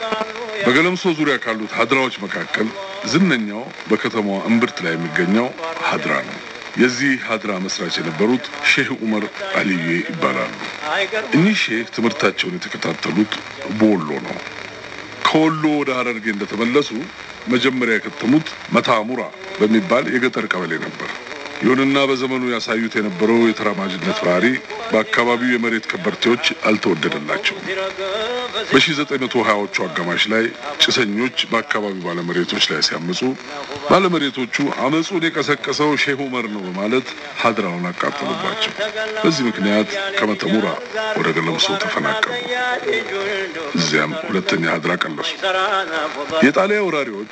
በገለምሶ ዙሪያ ካሉት ሀድራዎች መካከል ዝነኛው በከተማዋ እምብርት ላይ የሚገኘው ሀድራ ነው። የዚህ ሀድራ መስራች የነበሩት ሼህ ዑመር አልዬ ይባላሉ። እኚህ ሼህ ትምህርታቸውን የተከታተሉት በወሎ ነው። ከወሎ ወደ ሀረርጌ እንደተመለሱ መጀመሪያ የከተሙት መታሙራ በሚባል የገጠር ቀበሌ ነበር። ይሁንና በዘመኑ ያሳዩት የነበረው የተራማጅነት ባህሪ በአካባቢው የመሬት ከበርቴዎች አልተወደደላቸውም። በ1920ዎቹ አጋማሽ ላይ ጭሰኞች በአካባቢው ባለመሬቶች ላይ ሲያመፁ ባለመሬቶቹ አመፁን የቀሰቀሰው ሼህ ዑመር ነው በማለት ሀድራውን አቃጠሉባቸው። በዚህ ምክንያት ከመተሙራ ወደ ገለምሶ ተፈናቀሉ። እዚያም ሁለተኛ ሀድራ ቀለሱ። የጣሊያ ወራሪዎች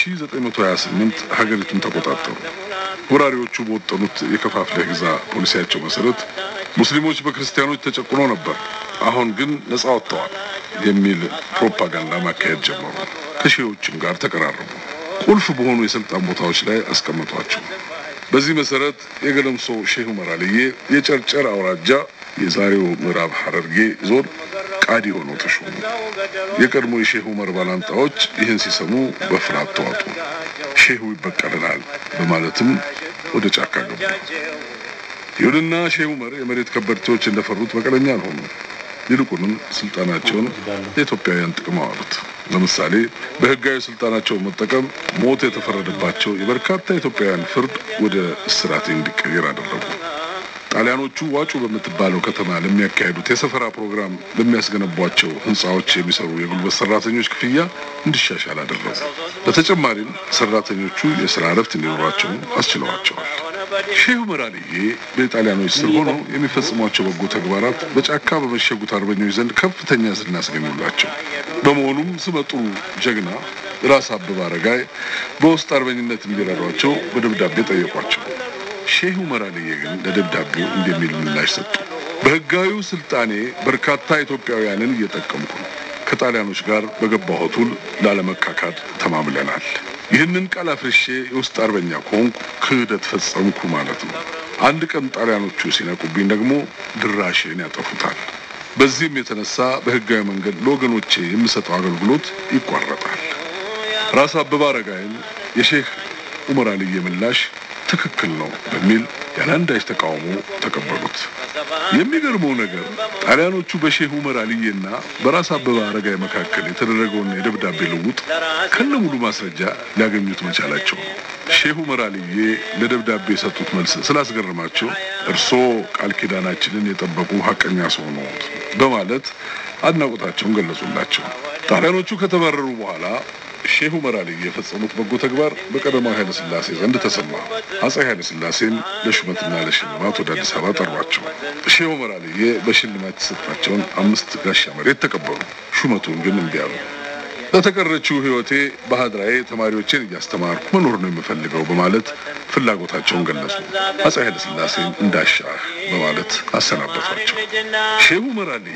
በ1928 ሀገሪቱን ተቆጣጠሩ። ወራሪዎቹ በወጠኑት የከፋፍለህ ግዛ ፖሊሲያቸው መሰረት ሙስሊሞች በክርስቲያኖች ተጨቁኖ ነበር፣ አሁን ግን ነጻ ወጥተዋል የሚል ፕሮፓጋንዳ ማካሄድ ጀመሩ። ከሺዎችም ጋር ተቀራረቡ። ቁልፍ በሆኑ የስልጣን ቦታዎች ላይ አስቀምጧቸው። በዚህ መሰረት የገለምሶ ሼህ ዑመር አልዬ የጨርጨር አውራጃ የዛሬው ምዕራብ ሐረርጌ ዞን ቃዲ ሆነው ተሾሙ። የቀድሞ የሼህ ዑመር ባላንጣዎች ይህን ሲሰሙ በፍርሃት ተዋጡ። ሼሁ ይበቀልናል በማለትም ወደ ጫካ ገቡ። ይሁንና ሼህ ዑመር የመሬት ከበርቴዎች እንደፈሩት በቀለኛ አልሆኑም። ይልቁንም ስልጣናቸውን ለኢትዮጵያውያን ጥቅም አዋሉት። ለምሳሌ በህጋዊ ስልጣናቸውን መጠቀም ሞት የተፈረደባቸው የበርካታ ኢትዮጵያውያን ፍርድ ወደ እስራት እንዲቀየር አደረጉ። ጣሊያኖቹ ዋጩ በምትባለው ከተማ ለሚያካሄዱት የሰፈራ ፕሮግራም ለሚያስገነቧቸው ህንፃዎች የሚሰሩ የጉልበት ሰራተኞች ክፍያ እንዲሻሻል አደረጉ። በተጨማሪም ሰራተኞቹ የስራ እረፍት እንዲኖራቸው አስችለዋቸዋል። ሼህ ዑመር አልዬ በጣሊያኖች ስር ሆነው የሚፈጽሟቸው በጎ ተግባራት በጫካ በመሸጉት አርበኞች ዘንድ ከፍተኛ ዝና አስገኙላቸው። በመሆኑም ስመጥሩ ጀግና ራስ አበበ አረጋይ በውስጥ አርበኝነት እንዲረዷቸው በደብዳቤ ጠየቋቸው። ሼህ ዑመር አልዬ ግን ለደብዳቤው እንደሚል ምላሽ ሰጡ። በህጋዊው ስልጣኔ በርካታ ኢትዮጵያውያንን እየጠቀምኩ ነው። ከጣሊያኖች ጋር በገባሁት ውል ላለመካካድ ተማምለናል። ይህንን ቃል አፍርሼ የውስጥ አርበኛ ከሆንኩ ክህደት ፈጸምኩ ማለት ነው። አንድ ቀን ጣሊያኖቹ ሲነቁብኝ ደግሞ ድራሽን ያጠፉታል። በዚህም የተነሳ በህጋዊ መንገድ ለወገኖቼ የምሰጠው አገልግሎት ይቋረጣል። ራስ አበበ አረጋይን የሼህ ዑመር አልዬ ምላሽ ትክክል ነው በሚል ያለ አንዳች ተቃውሞ ተቀበሉት። የሚገርመው ነገር ጣሊያኖቹ በሼህ ዑመር አልዬና በራስ አበበ አረጋይ መካከል የተደረገውን የደብዳቤ ልውጥ ከነ ሙሉ ማስረጃ ሊያገኙት መቻላቸው ነው። ሼህ ዑመር አልዬ ለደብዳቤ የሰጡት መልስ ስላስገረማቸው እርስዎ ቃል ኪዳናችንን የጠበቁ ሀቀኛ ሰው ነዎት በማለት አድናቆታቸውን ገለጹላቸው። ጣሊያኖቹ ከተባረሩ በኋላ ሼህ ዑመር አልዬ የፈጸሙት በጎ ተግባር በቀዳማዊ ኃይለ ሥላሴ ዘንድ ተሰማ። አጼ ኃይለ ሥላሴም ለሹመትና ለሽልማት ወደ አዲስ አበባ ጠሯቸው። ሼህ ዑመር አልዬ በሽልማት የተሰጣቸውን አምስት ጋሻ መሬት ተቀበሉ። ሹመቱን ግን እምቢ አሉ። ለተቀረችው ሕይወቴ በሀድራዬ ተማሪዎቼን እያስተማርኩ መኖር ነው የምፈልገው በማለት ፍላጎታቸውን ገለጹ። አጼ ኃይለ ሥላሴም እንዳሻህ በማለት አሰናበቷቸው። ሼህ ዑመር አልዬ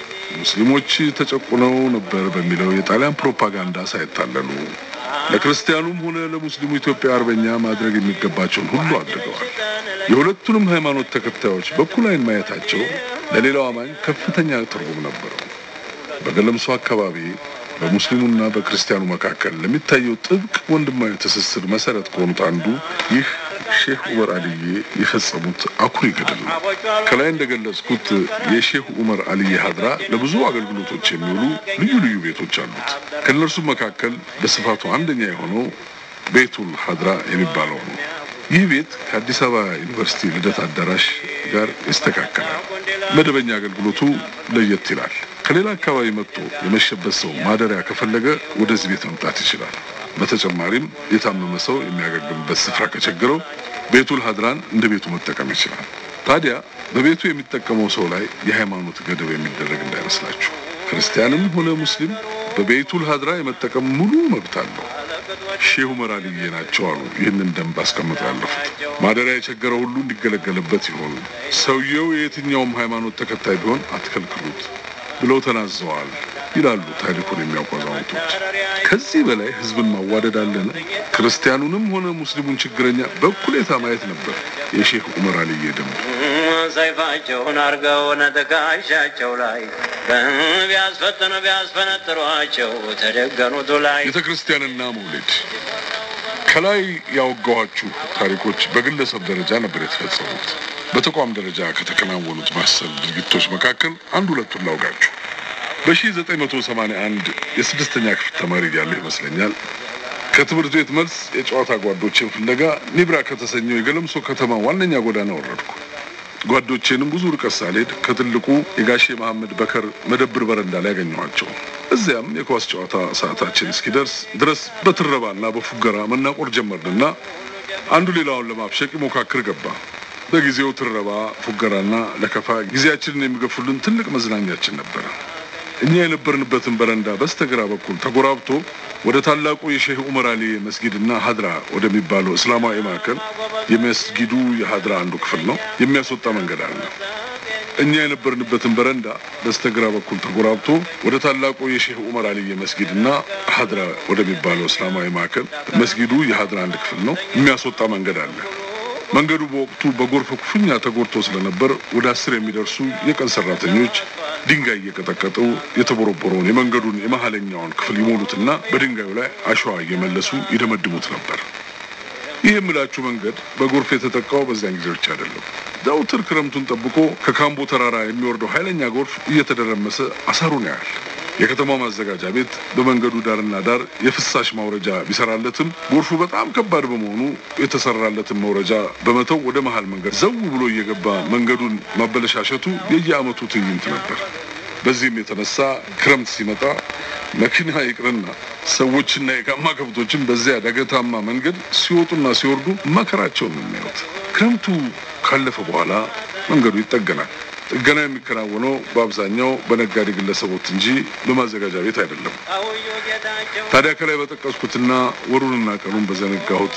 ሙስሊሞች ተጨቁነው ነበር በሚለው የጣሊያን ፕሮፓጋንዳ ሳይታለሉ ለክርስቲያኑም ሆነ ለሙስሊሙ ኢትዮጵያ አርበኛ ማድረግ የሚገባቸውን ሁሉ አድርገዋል። የሁለቱንም ሃይማኖት ተከታዮች በኩል ዓይን ማየታቸው ለሌላው አማኝ ከፍተኛ ትርጉም ነበረው። በገለምሶ አካባቢ በሙስሊሙና በክርስቲያኑ መካከል ለሚታየው ጥብቅ ወንድማዊ ትስስር መሰረት ከሆኑት አንዱ ይህ ሼህ ዑመር አልዬ የፈጸሙት አኩሪ ገድል ነው። ከላይ እንደገለጽኩት የሼህ ዑመር አልዬ ሀድራ ለብዙ አገልግሎቶች የሚውሉ ልዩ ልዩ ቤቶች አሉት። ከእነርሱም መካከል በስፋቱ አንደኛ የሆነው ቤቱል ሀድራ የሚባለው ነው። ይህ ቤት ከአዲስ አበባ ዩኒቨርሲቲ ልደት አዳራሽ ጋር ይስተካከላል። መደበኛ አገልግሎቱ ለየት ይላል። ከሌላ አካባቢ መጥቶ የመሸበት ሰው ማደሪያ ከፈለገ ወደዚህ ቤት መምጣት ይችላል። በተጨማሪም የታመመ ሰው የሚያገግምበት ስፍራ ከቸገረው ቤቱል ሀድራን እንደ ቤቱ መጠቀም ይችላል። ታዲያ በቤቱ የሚጠቀመው ሰው ላይ የሃይማኖት ገደብ የሚደረግ እንዳይመስላችሁ። ክርስቲያንም ሆነ ሙስሊም በቤቱል ሀድራ የመጠቀም ሙሉ መብት አለው። ሼህ ዑመር አልዬ ናቸው አሉ ይህንን ደንብ አስቀምጠው ያለፉት። ማደሪያ የቸገረው ሁሉ እንዲገለገልበት ይሆኑ። ሰውየው የየትኛውም ሃይማኖት ተከታይ ቢሆን አትከልክሉት ብለው ተናዘዋል ይላሉ ታሪኩን የሚያውቁ አዛውንቶች። ከዚህ በላይ ህዝብን ማዋደድ አለን? ክርስቲያኑንም ሆነ ሙስሊሙን ችግረኛ በእኩሌታ ማየት ነበር የሼህ ዑመር አልዬ ደንብ። ሰይፋቸውን አርገው ነጠቃሻቸው ላይ ቢያስፈትኑ ቢያስፈነጥሯቸው ተደገኑቱ ላይ ቤተ ክርስቲያንና መውሊድ ከላይ ያወጋኋችሁ ታሪኮች በግለሰብ ደረጃ ነበር የተፈጸሙት። በተቋም ደረጃ ከተከናወኑት ማሰል ድርጊቶች መካከል አንድ ሁለቱን ላውጋችሁ። በ1981 የስድስተኛ ክፍል ተማሪ ያለሁ ይመስለኛል ከትምህርት ቤት መልስ የጨዋታ ጓዶችን ፍለጋ ኒብራ ከተሰኘው የገለምሶ ከተማ ዋነኛ ጎዳና ወረድኩ። ጓዶቼንም ብዙ ርቀት ሳልሄድ ከትልቁ የጋሼ መሐመድ በከር መደብር በረንዳ ላይ ያገኘኋቸው። እዚያም የኳስ ጨዋታ ሰዓታችን እስኪደርስ ድረስ በትረባና በፉገራ መናቆር ጀመርንና አንዱ ሌላውን ለማብሸቅ ይሞካክር ገባ። በጊዜው ትረባ፣ ፉገራና ለከፋ ጊዜያችንን የሚገፉልን ትልቅ መዝናኛችን ነበረ። እኛ የነበርንበትን በረንዳ በስተግራ በኩል ተጎራብቶ ወደ ታላቁ የሼህ ዑመር አሊ መስጊድና ሀድራ ወደሚባለው እስላማዊ ማዕከል የመስጊዱ የሀድራ አንዱ ክፍል ነው የሚያስወጣ መንገድ አለ። እኛ የነበርንበትን በረንዳ በስተግራ በኩል ተጎራብቶ ወደ ታላቁ የሼህ ዑመር አሊ መስጊድና ሀድራ ወደሚባለው እስላማዊ ማዕከል መስጊዱ የሀድራ አንድ ክፍል ነው የሚያስወጣ መንገድ አለ። መንገዱ በወቅቱ በጎርፍ ክፉኛ ተጎድቶ ስለነበር ወደ አስር የሚደርሱ የቀን ሰራተኞች ድንጋይ እየቀጠቀጡ የተቦረቦረውን የመንገዱን የመሀለኛውን ክፍል ይሞሉትና በድንጋዩ ላይ አሸዋ እየመለሱ ይደመድሙት ነበር። ይህ የምላችሁ መንገድ በጎርፍ የተጠቃው በዚያን ጊዜ ብቻ አይደለም። ዘውትር ክረምቱን ጠብቆ ከካምቦ ተራራ የሚወርደው ኃይለኛ ጎርፍ እየተደረመሰ አሳሩን ያያል። የከተማው ማዘጋጃ ቤት በመንገዱ ዳርና ዳር የፍሳሽ ማውረጃ ቢሰራለትም ጎርፉ በጣም ከባድ በመሆኑ የተሰራለትን መውረጃ በመተው ወደ መሀል መንገድ ዘው ብሎ እየገባ መንገዱን ማበለሻሸቱ የየዓመቱ ትዕይንት ነበር። በዚህም የተነሳ ክረምት ሲመጣ መኪና ይቅርና ሰዎችና የጋማ ከብቶችን በዚያ ዳገታማ መንገድ ሲወጡና ሲወርዱ መከራቸውን ነው የሚያዩት። ክረምቱ ካለፈ በኋላ መንገዱ ይጠገናል። ጥገና የሚከናወነው በአብዛኛው በነጋዴ ግለሰቦች እንጂ በማዘጋጃ ቤት አይደለም። ታዲያ ከላይ በጠቀስኩትና ወሩንና ቀኑን በዘነጋሁት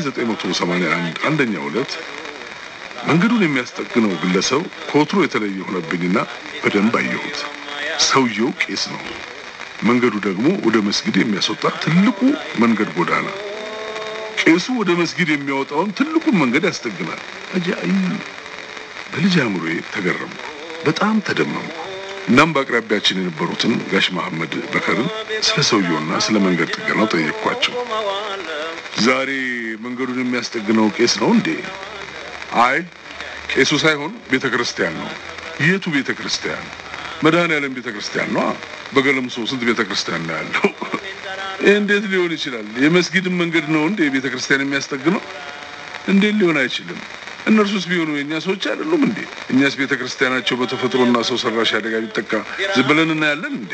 የ1981 አንደኛው ዕለት መንገዱን የሚያስጠግነው ግለሰብ ከወትሮ የተለየ ሆነብኝና በደንብ አየሁት። ሰውየው ቄስ ነው። መንገዱ ደግሞ ወደ መስጊድ የሚያስወጣ ትልቁ መንገድ ጎዳና። ቄሱ ወደ መስጊድ የሚያወጣውን ትልቁን መንገድ ያስጠግናል። አጃኢብ! በልጅ አእምሮዬ ተገረምኩ፣ በጣም ተደመምኩ። እናም በአቅራቢያችን የነበሩትን ጋሽ መሐመድ በከርን ስለ ሰውየውና ስለ መንገድ ጥገናው ጠየቅኳቸው። ዛሬ መንገዱን የሚያስጠግነው ቄስ ነው እንዴ? አይ ቄሱ ሳይሆን ቤተ ክርስቲያን ነው። የቱ ቤተ ክርስቲያን? መድኃኔዓለም ቤተ ክርስቲያን ነው። በገለምሶ ስንት ቤተ ክርስቲያን ነው ያለው? ይህ እንዴት ሊሆን ይችላል? የመስጊድን መንገድ ነው እንዴ ቤተ ክርስቲያን የሚያስጠግነው? እንዴት ሊሆን አይችልም? እነርሱስ ቢሆኑ የእኛ ሰዎች አይደሉም እንዴ? እኛስ ቤተ ክርስቲያናቸው በተፈጥሮና ሰው ሰራሽ አደጋ ቢጠቃ ዝም ብለን እናያለን እንዴ?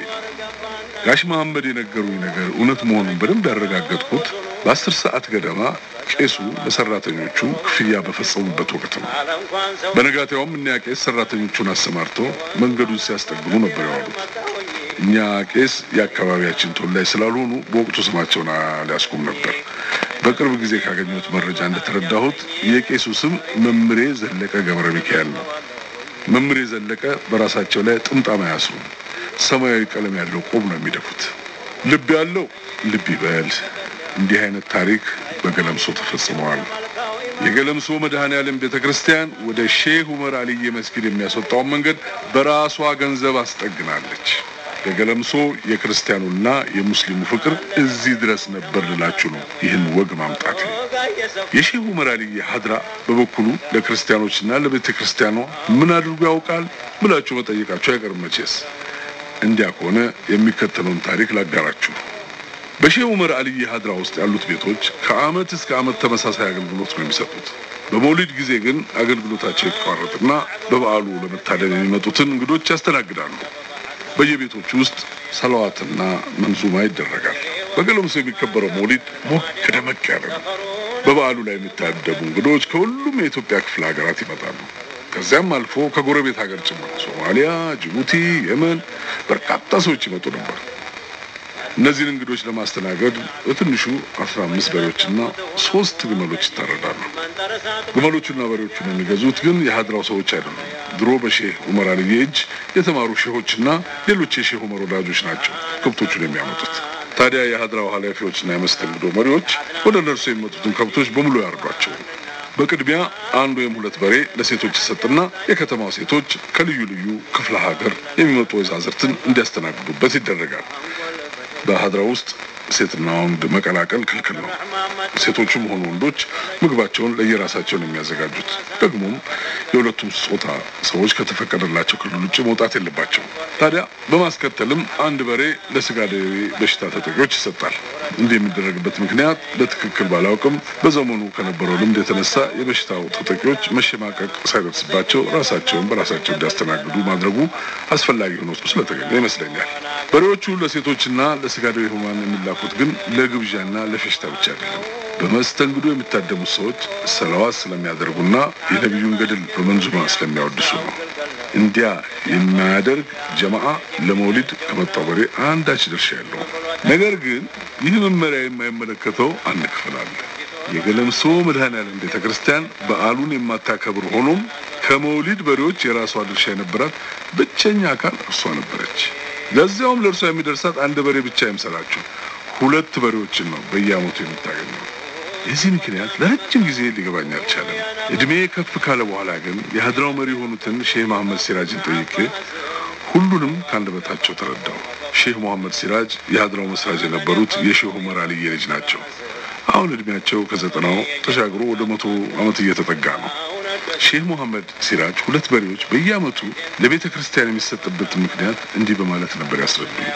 ጋሽ መሐመድ የነገሩኝ ነገር እውነት መሆኑን በደንብ ያረጋገጥኩት በአስር ሰዓት ገደማ ቄሱ ለሰራተኞቹ ክፍያ በፈጸሙበት ወቅት ነው። በነጋታውም እኒያ ቄስ ሰራተኞቹን አሰማርቶ መንገዱን ሲያስጠግኑ ነበር የዋሉት። እኛ ቄስ የአካባቢያችን ተወላጅ ስላልሆኑ በወቅቱ ስማቸውን አልያዝኩም ነበር። በቅርብ ጊዜ ካገኘሁት መረጃ እንደተረዳሁት የቄሱ ስም መምሬ ዘለቀ ገብረ ሚካኤል ነው። መምሬ ዘለቀ በራሳቸው ላይ ጥምጣም አያስሩም። ሰማያዊ ቀለም ያለው ቆብ ነው የሚደፉት። ልብ ያለው ልብ ይበል። እንዲህ አይነት ታሪክ በገለምሶ ተፈጽመዋል። የገለምሶ መድኃኔዓለም ቤተ ክርስቲያን ወደ ሼህ ዑመር አልዬ መስጊድ የሚያስወጣውን መንገድ በራሷ ገንዘብ አስጠግናለች። የገለምሶ የክርስቲያኑና የሙስሊሙ ፍቅር እዚህ ድረስ ነበር ልላችሁ ነው ይህን ወግ ማምጣት። የሼህ ዑመር አልዬ ሀድራ በበኩሉ ለክርስቲያኖችና ለቤተ ክርስቲያኗ ምን አድርጎ ያውቃል ብላችሁ መጠየቃችሁ አይቀርም መቼስ። እንዲያ ከሆነ የሚከተለውን ታሪክ ላጋራችሁ። በሼህ ዑመር አልይ ሀድራ ውስጥ ያሉት ቤቶች ከአመት እስከ አመት ተመሳሳይ አገልግሎት ነው የሚሰጡት። በመውሊድ ጊዜ ግን አገልግሎታቸው ይቋረጥና በበዓሉ ለመታደም የሚመጡትን እንግዶች ያስተናግዳሉ። በየቤቶቹ ውስጥ ሰለዋትና መንዙማ ይደረጋል። በገለምሶ የሚከበረው መውሊድ ሞቅ ደመቅ ያለ ነው። በበዓሉ ላይ የሚታደሙ እንግዶች ከሁሉም የኢትዮጵያ ክፍለ ሀገራት ይመጣሉ። ከዚያም አልፎ ከጎረቤት ሀገር ጭምር ሶማሊያ፣ ጅቡቲ፣ የመን በርካታ ሰዎች ይመጡ ነበር። እነዚህን እንግዶች ለማስተናገድ በትንሹ አስራ አምስት በሬዎችና ሶስት ግመሎች ይታረዳሉ። ግመሎቹና በሬዎቹን የሚገዙት ግን የሀድራው ሰዎች አይደሉም። ድሮ በሼህ ዑመር አልዬ እጅ የተማሩ ሼሆችና ሌሎች የሼህ ዑመር ወዳጆች ናቸው ከብቶቹን የሚያመጡት። ታዲያ የሀድራው ኃላፊዎችና የመስተንግዶ መሪዎች ወደ እነርሱ የሚመጡትን ከብቶች በሙሉ ያርዷቸው። በቅድሚያ አንድ ወይም ሁለት በሬ ለሴቶች ይሰጥና የከተማው ሴቶች ከልዩ ልዩ ክፍለ ሀገር የሚመጡ ወይዛዝርትን እንዲያስተናግዱበት ይደረጋል። በሀድራ ውስጥ ሴትና ወንድ መቀላቀል ክልክል ነው። ሴቶቹም ሆኑ ወንዶች ምግባቸውን ለየራሳቸው ነው የሚያዘጋጁት። ደግሞም የሁለቱም ጾታ ሰዎች ከተፈቀደላቸው ክልል ውጭ መውጣት የለባቸው። ታዲያ በማስከተልም አንድ በሬ ለስጋ ደዌ በሽታ ተጠቂዎች ይሰጣል። እንዲህ የሚደረግበት ምክንያት በትክክል ባላውቅም በዘመኑ ከነበረው ልምድ የተነሳ የበሽታው ተጠቂዎች መሸማቀቅ ሳይደርስባቸው ራሳቸውን በራሳቸው እንዲያስተናግዱ ማድረጉ አስፈላጊ ሆኖ ስለተገኘ ይመስለኛል። በሬዎቹ ለሴቶችና ለስጋ ደዌ ህሙማን የሚላኩት ግን ለግብዣና ለፌሽታ ብቻ አይደለም። በመስተንግዶ የሚታደሙት ሰዎች ሰለዋት ስለሚያደርጉና የነቢዩን ገድል በመንዙማ ስለሚያወድሱ ነው። እንዲያ የሚያደርግ ጀማዓ ለመውሊድ ከመጣው በሬ አንዳች ድርሻ ያለው። ነገር ግን ይህ መመሪያ የማይመለከተው አንድ ክፍል አለ። የገለምሶ መድኃኔዓለም ቤተ ክርስቲያን በዓሉን የማታከብር ሆኖም ከመውሊድ በሬዎች የራሷ ድርሻ የነበራት ብቸኛ አካል እርሷ ነበረች። ለዚያውም ለእርሷ የሚደርሳት አንድ በሬ ብቻ አይምሰላችሁ፣ ሁለት በሬዎችን ነው በየዓመቱ የምታገኘው። የዚህ ምክንያት ለረጅም ጊዜ ሊገባኝ አልቻለም። እድሜ ከፍ ካለ በኋላ ግን የሀድራው መሪ የሆኑትን ሼህ መሐመድ ሲራጅን ጠይቄ ሁሉንም ከአንደበታቸው ተረዳው። ሼህ መሐመድ ሲራጅ የሀድራው መስራች የነበሩት የሼህ ዑመር አልዬ ልጅ ናቸው። አሁን እድሜያቸው ከዘጠናው ተሻግሮ ወደ መቶ ዓመት እየተጠጋ ነው። ሼህ መሐመድ ሲራጅ ሁለት በሬዎች በየዓመቱ ለቤተ ክርስቲያን የሚሰጥበትን ምክንያት እንዲህ በማለት ነበር ያስረዱኝ።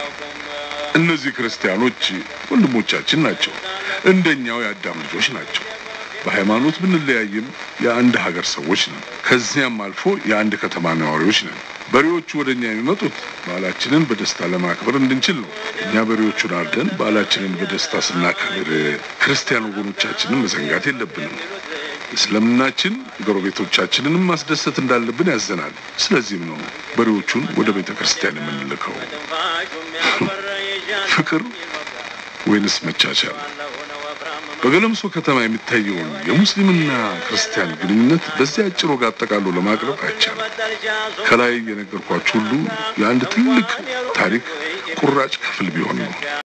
እነዚህ ክርስቲያኖች ወንድሞቻችን ናቸው። እንደኛው የአዳም ልጆች ናቸው። በሃይማኖት ብንለያይም የአንድ ሀገር ሰዎች ነን። ከዚያም አልፎ የአንድ ከተማ ነዋሪዎች ነን። በሬዎቹ ወደ እኛ የሚመጡት በዓላችንን በደስታ ለማክበር እንድንችል ነው። እኛ በሬዎቹን አርደን በዓላችንን በደስታ ስናከብር ክርስቲያን ወገኖቻችንን መዘንጋት የለብንም። እስልምናችን ጎረቤቶቻችንንም ማስደሰት እንዳለብን ያዘናል። ስለዚህም ነው በሬዎቹን ወደ ቤተ ክርስቲያን የምንልከው። ፍቅር ወይንስ መቻቻል? በገለምሶ ከተማ የሚታየውን የሙስሊምና ክርስቲያን ግንኙነት በዚህ አጭር ወግ አጠቃሎ ለማቅረብ አይቻልም። ከላይ የነገርኳችሁ ሁሉ የአንድ ትልቅ ታሪክ ቁራጭ ክፍል ቢሆን ነው።